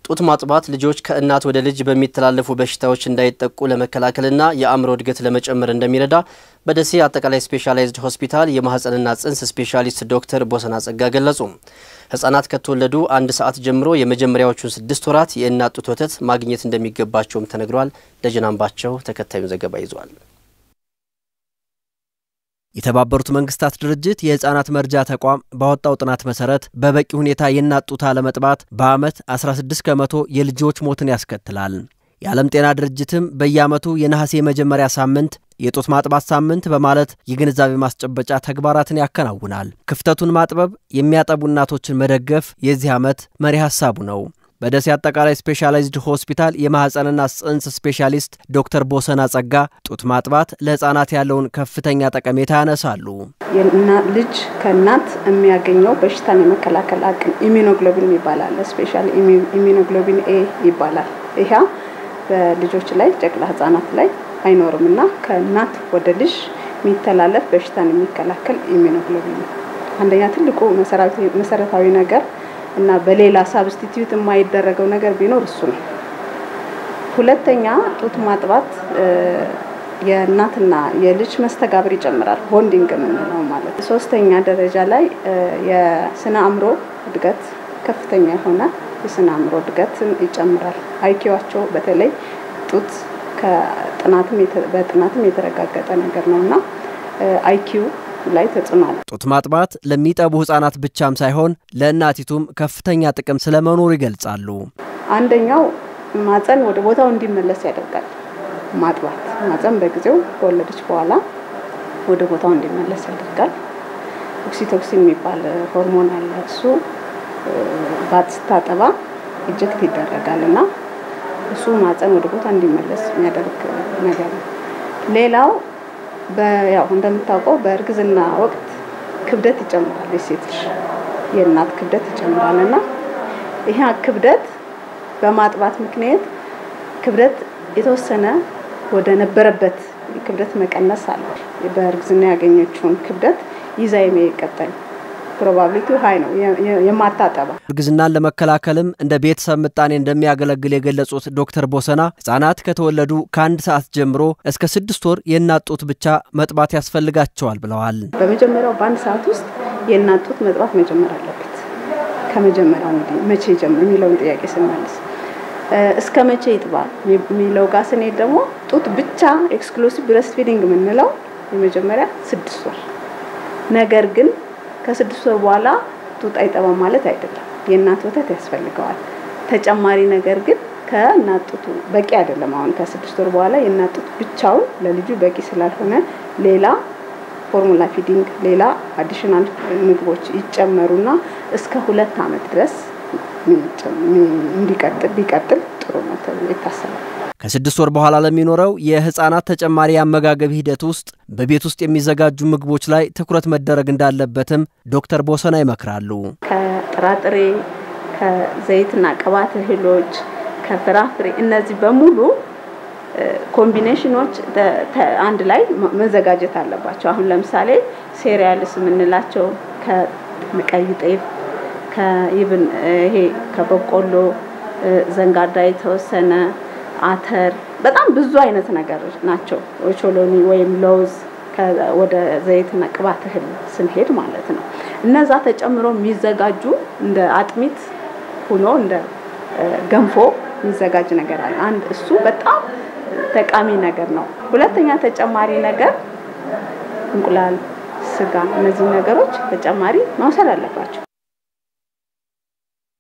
ጡት ማጥባት ልጆች ከእናት ወደ ልጅ በሚተላለፉ በሽታዎች እንዳይጠቁ ለመከላከልና የአእምሮ እድገት ለመጨመር እንደሚረዳ በደሴ አጠቃላይ ስፔሻላይዝድ ሆስፒታል የማህፀንና ጽንስ ስፔሻሊስት ዶክተር ቦሰና ጸጋ ገለጹ። ህጻናት ከተወለዱ አንድ ሰዓት ጀምሮ የመጀመሪያዎቹን ስድስት ወራት የእናት ጡት ወተት ማግኘት እንደሚገባቸውም ተነግሯል። ደጀናምባቸው ተከታዩን ዘገባ ይዟል። የተባበሩት መንግስታት ድርጅት የህፃናት መርጃ ተቋም ባወጣው ጥናት መሰረት በበቂ ሁኔታ የእናት ጡት አለመጥባት በዓመት 16 ከመቶ የልጆች ሞትን ያስከትላል። የዓለም ጤና ድርጅትም በየዓመቱ የነሐሴ የመጀመሪያ ሳምንት የጡት ማጥባት ሳምንት በማለት የግንዛቤ ማስጨበጫ ተግባራትን ያከናውናል። ክፍተቱን ማጥበብ፣ የሚያጠቡ እናቶችን መደገፍ የዚህ ዓመት መሪ ሀሳቡ ነው። በደሴ አጠቃላይ ስፔሻላይዝድ ሆስፒታል የማህፀንና ጽንስ ስፔሻሊስት ዶክተር ቦሰና ጸጋ ጡት ማጥባት ለህፃናት ያለውን ከፍተኛ ጠቀሜታ ያነሳሉ። ልጅ ከእናት የሚያገኘው በሽታን የመከላከል አቅም ኢሚኖግሎቢን ይባላል። ስፔሻል ኢሚኖግሎቢን ኤ ይባላል። ይህ በልጆች ላይ ጨቅላ ህጻናት ላይ አይኖርም እና ከእናት ወደ ልጅ የሚተላለፍ በሽታን የሚከላከል ኢሚኖግሎቢን ነው። አንደኛ ትልቁ መሰረታዊ ነገር እና በሌላ ሳብስቲትዩት የማይደረገው ነገር ቢኖር እሱ ነው። ሁለተኛ ጡት ማጥባት የእናትና የልጅ መስተጋብር ይጨምራል፣ ቦንዲንግ የምንለው ማለት። ሶስተኛ ደረጃ ላይ የስነ አእምሮ እድገት ከፍተኛ የሆነ የስነ አእምሮ እድገትን ይጨምራል። አይኪዋቸው በተለይ ጡት በጥናትም የተረጋገጠ ነገር ነው እና አይኪው ላይ ተጽዕኖ አለ። ጡት ማጥባት ለሚጠቡ ህጻናት ብቻም ሳይሆን ለእናቲቱም ከፍተኛ ጥቅም ስለመኖሩ ይገልጻሉ። አንደኛው ማፀን ወደ ቦታው እንዲመለስ ያደርጋል። ማጥባት ማፀን በጊዜው ከወለደች በኋላ ወደ ቦታው እንዲመለስ ያደርጋል። ኦክሲቶክሲን የሚባል ሆርሞን አለ። እሱ ባት ስታጠባ ኢጀክት ይደረጋል እና እሱ ማፀን ወደ ቦታ እንዲመለስ የሚያደርግ ነገር ነው። ሌላው ያው እንደምታውቀው በእርግዝና ወቅት ክብደት ይጨምራል። የሴት ልጅ የእናት ክብደት ይጨምራል እና ይህ ክብደት በማጥባት ምክንያት ክብደት የተወሰነ ወደ ነበረበት ክብደት መቀነስ አለ። በእርግዝና ያገኘችውን ክብደት ይዛ የሚቀጠል ፕሮባቢሊቲ ሀይ ነው የማታጠባ። እርግዝናን ለመከላከልም እንደ ቤተሰብ ምጣኔ እንደሚያገለግል የገለጹት ዶክተር ቦሰና ህጻናት ከተወለዱ ከአንድ ሰዓት ጀምሮ እስከ ስድስት ወር የእናት ጡት ብቻ መጥባት ያስፈልጋቸዋል ብለዋል። በመጀመሪያው በአንድ ሰዓት ውስጥ የእናት ጡት መጥባት መጀመር አለበት። ከመጀመሪያው እንግዲህ መቼ ጀምር የሚለውን ጥያቄ ስንመልስ እስከ መቼ ይጥባል የሚለው ጋር ስንሄድ ደግሞ ጡት ብቻ ኤክስክሉሲቭ ብረስት ፊዲንግ የምንለው የመጀመሪያ ስድስት ወር ነገር ግን ከስድስት ወር በኋላ ጡት አይጠባም ማለት አይደለም። የእናት ወተት ያስፈልገዋል። ተጨማሪ ነገር ግን ከእናት ጡቱ በቂ አይደለም። አሁን ከስድስት ወር በኋላ የእናት ጡት ብቻውን ለልጁ በቂ ስላልሆነ ሌላ ፎርሙላ ፊዲንግ፣ ሌላ አዲሽናል ምግቦች ይጨመሩና እስከ ሁለት ዓመት ድረስ እንዲቀጥል ቢቀጥል ጥሩ ነው ተብሎ ይታሰባል። ከስድስት ወር በኋላ ለሚኖረው የህፃናት ተጨማሪ የአመጋገብ ሂደት ውስጥ በቤት ውስጥ የሚዘጋጁ ምግቦች ላይ ትኩረት መደረግ እንዳለበትም ዶክተር ቦሰና ይመክራሉ። ከጥራጥሬ፣ ከዘይትና ቅባት እህሎች፣ ከፍራፍሬ እነዚህ በሙሉ ኮምቢኔሽኖች አንድ ላይ መዘጋጀት አለባቸው። አሁን ለምሳሌ ሴሪያልስ የምንላቸው ከቀይ ጤፍ ከይብን ይሄ ከበቆሎ ዘንጋዳ የተወሰነ አተር በጣም ብዙ አይነት ነገሮች ናቸው። ኦቾሎኒ ወይም ለውዝ ወደ ዘይትና ቅባት እህል ስንሄድ ማለት ነው። እነዛ ተጨምሮ የሚዘጋጁ እንደ አጥሚት ሆኖ እንደ ገንፎ የሚዘጋጅ ነገር አለ። አንድ እሱ በጣም ጠቃሚ ነገር ነው። ሁለተኛ ተጨማሪ ነገር እንቁላል፣ ስጋ፣ እነዚህ ነገሮች ተጨማሪ መውሰድ አለባቸው።